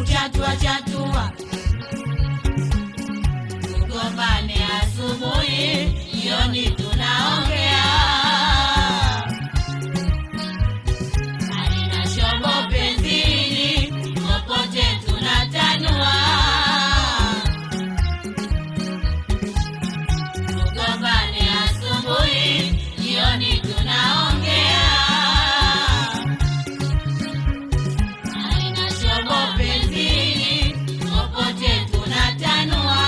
kuchatua chatua, tugombane asubuhi, jioni tunaongea. Halina shombo penzini, popote tunatanua. Tugombane asubuhi, jioni tunaongea. Haina shobo penzini, popote tunatanua.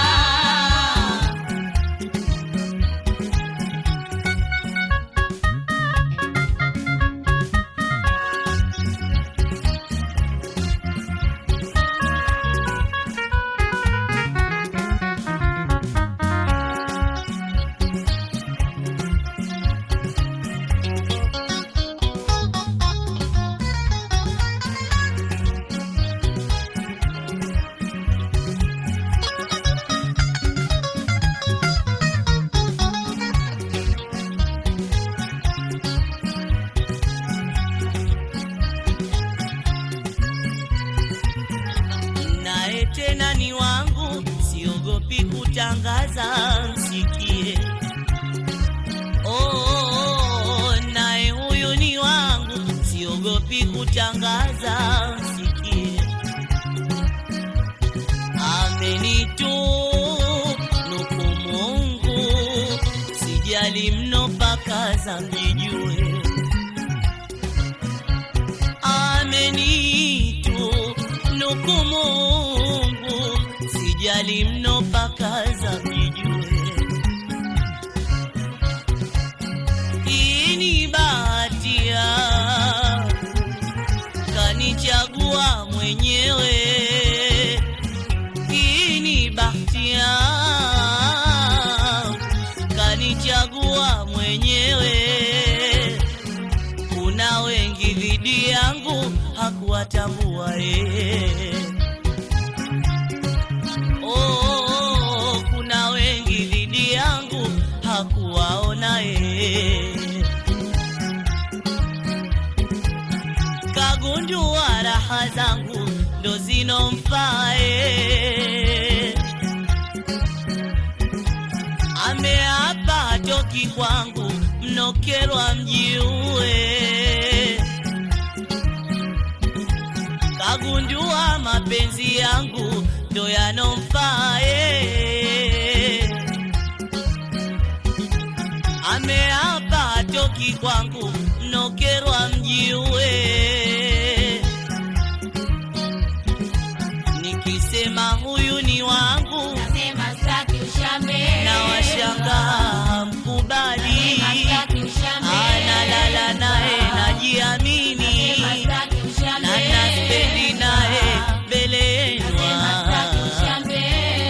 naye tena ni wangu, siogopi kutangaza, msikie. Oh, oh, oh, naye huyu ni wangu, siogopi kutangaza, msikie. Amenitu nuku Mungu, sijali mno mpaka za mjijue amenitu nuku Mungu, sijali mno mpaka za mjijue. Hii ni bahati yangu, kanichagua mwenyewe. Hii ni bahati yangu, kanichagua mwenyewe kuna wengi dhidi yangu hakuwatambua yeye. Oh, oh, oh, kuna wengi dhidi yangu hakuwaona yeye. Kagundua raha zangu ndo zinomfaa yeye. ameapa hatoki kwangu, mnokerwa mjiue. Kagundua mapenzi yangu ndo yanomfaa yeye. Ameapa hatoki kwangu, mnokerwa mjiue. Nikisema huyu ni wangu Nasema sitaki ushambe. na washangaa mkubali, Nasema sitaki ushambe. analala naye najiamini, Nasema sitaki ushambe. na naspendi naye mbele Nasema sitaki yenwa ushambe.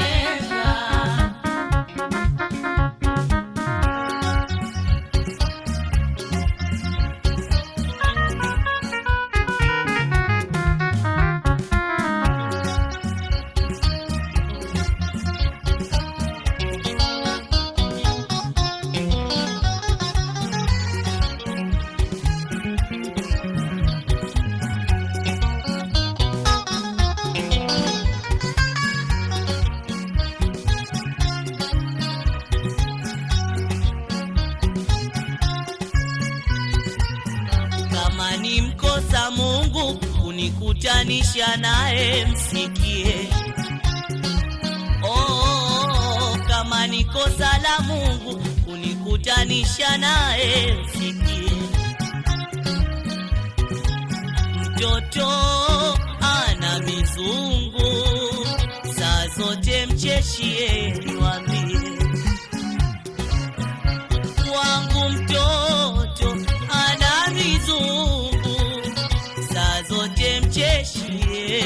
kama ni mkosa Mungu kunikutanisha naye, msikie. Oh, oh, oh, kama ni kosa la Mungu kunikutanisha naye, msikie. Mtoto ana mizungu, saa zote mcheshie, niwambie wangu mtoto ana mizungu, saa zote mcheshie,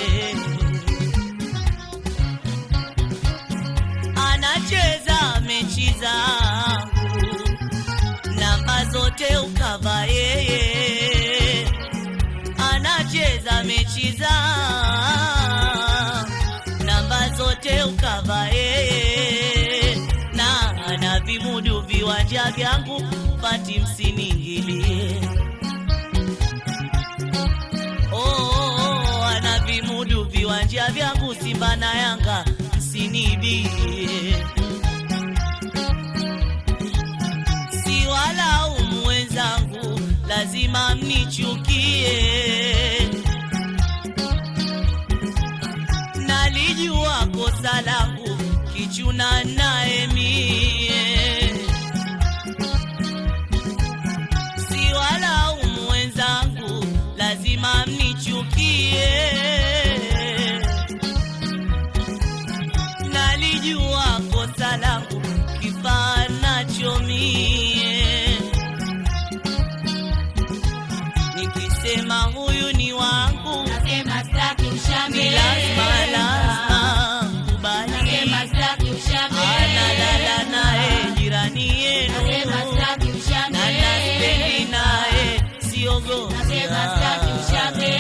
anacheza mechi zangu, namba zote ukava yeye, anacheza mechi zangu, namba zote ukava yeye, na ana vimudu viwanja vyangu, pati msiniingilie. Oh, oh, oh, ana vimudu viwanja viwanja vyangu Simba na Yanga msinibie, si walaumu wenzangu, lazima mnichukie. Nalijua kosa langu, kichuna naye mie si walaumu wenzangu, lazima mnichukie. Nalijua kosa langu, kifaa nacho mie. Nikisema huyu ni wangu, Nasema sitaki ni ushambe. lazima lazima kubali, Nasema sitaki ushambe. analala naye jirani Nasema yenu sitaki ushambe. na naspendi naye siogopa Nasema sitaki ushambe.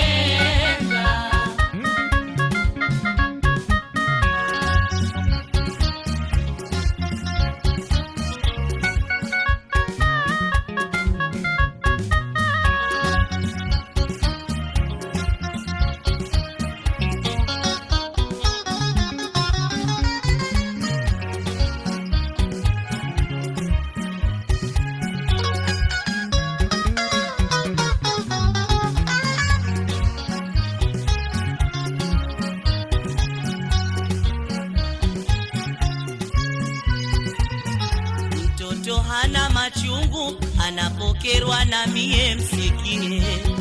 Mtoto hana machungu anapokerwa na mie msikie.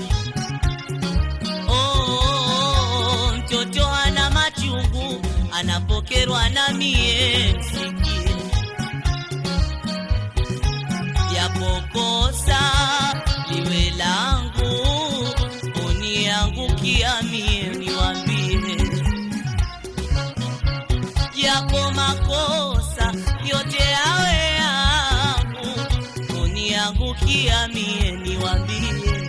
Oh, oh, oh, mtoto hana machungu anapokerwa na mie msikie. Japokosa liwe langu uniangukia mie niwambie yako makosa yote yawe yangu, uniangukia mie niwambie,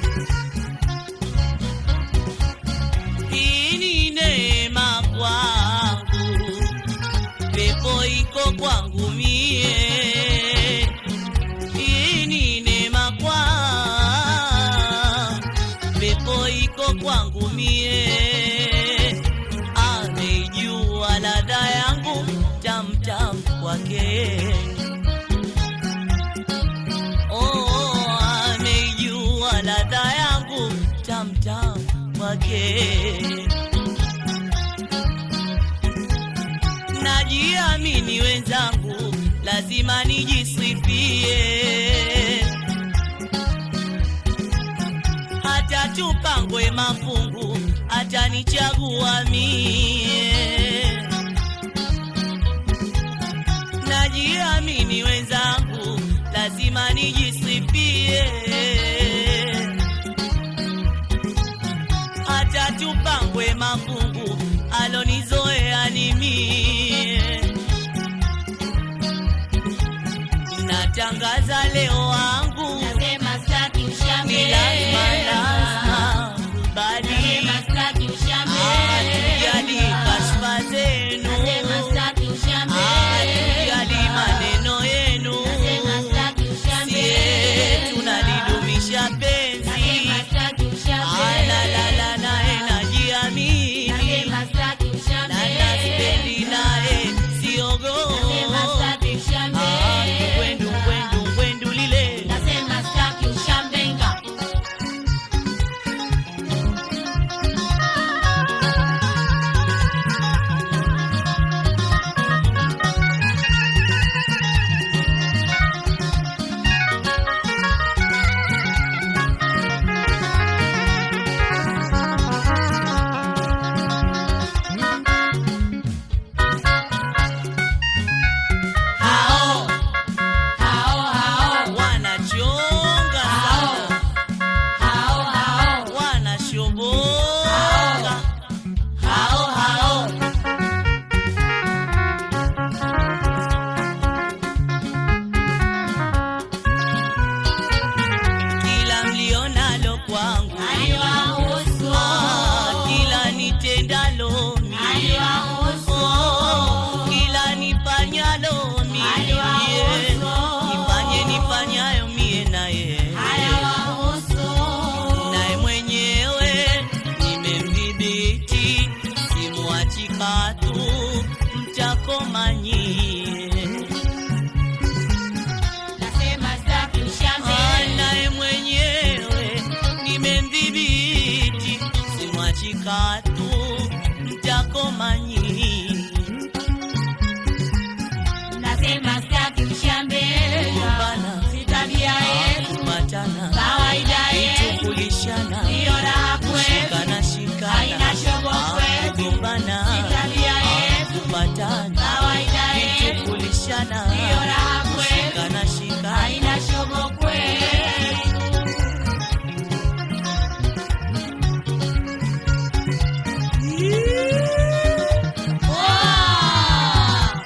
hii ni neema kwangu, pepo iko kwangu mie, hii ni neema kwangu, pepo iko kwangu mie ameijua ladha yangu tamtam kwake. Oh, ameijua ladha yangu tamtam kwake. Najiamini wenzangu, lazima nijisifie hata tupangwe mafungu, atanichagua mie. Najiamini wenzangu, lazima nijisifie. Hata tupangwe mafungu, alonizoea ni mie. Natangaza leo wangu Nasema sitaki ushambe. ni lazima lazima kubali, Nasema sitaki ushambe. hatujali kashfa zenu, Nasema sitaki ushambe. hatujali maneno yenu, Nasema sitaki ushambe. sie tunalidumisha penzi, Nasema sitaki ushambe. alalala naye najiamini, Nasema sitaki ushambe. na naspendi naye siogopa. Nasema sitaki ushambe. Ah, ngwendu ngwendu ngwendu lile Nasema sitaki ushambenga. Hao. Hao, hao. wanachonga sana, Hao, hao. wanashoboka hao hao kila mlionalo kwangu Haiwahusu. Ah, kila nitendalo mie Haiwahusu. Oh, kila nifanyalo mie Haiwahusu. nifanye nifanyayo mie naye Haiwahusu. naye mwenyewe nimemdhibiti, simwachi katu mtakoma nyie Nasema staki ushambe. naye mwenyewe nimemdhibiti, simwachi katu, mtakoma nyinyi. Nasema staki ushambe. Kugombana, Si tabia yetu. kupatana, Kawaida yetu. kulishana, Ndiyo raha kwetu. shikana shikana, Haina shobo Ah, kwetu. kugombana, Si tabia ah, yetu. kupatana, Kawaida yetu. kulishana, Ndiyo raha kwetu. shikana shikana, Haina shobo kwetu. Wow!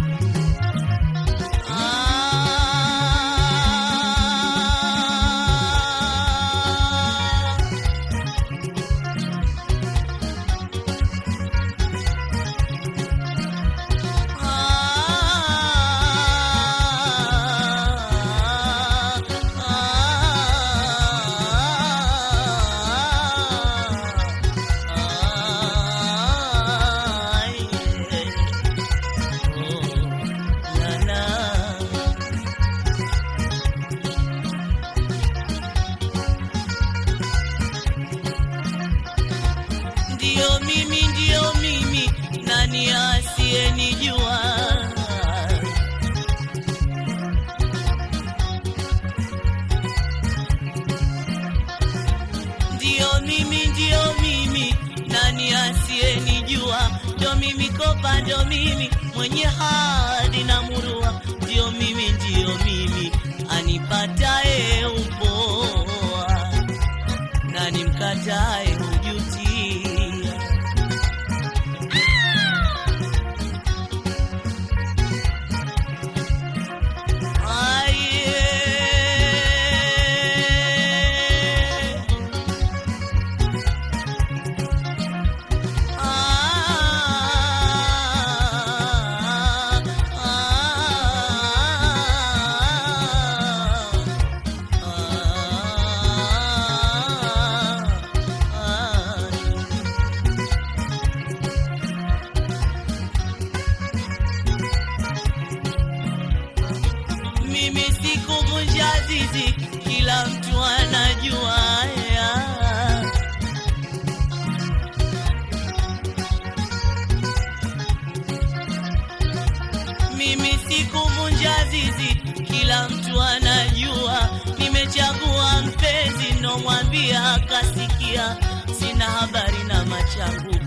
Ah. Ndiyo mimi, ndiyo mimi, nani asiyenijua? Ndiyo mimi, ndiyo mimi, nani asiyenijua? Ndio mimi kopa, ndio mimi mwenye hadi na murua, ndio mimi, ndiyo mimi anipataye upoa, nani mkataye hujutia. Aye. Ah, ah, ah, ah. Mimi sikuvunja zizi, kila mtu anajua ya. Mimi sikuvunja zizi, kila mtu anajua. Nimechagua mpenzi, nomwambia akasikia. Sina habari na machangu,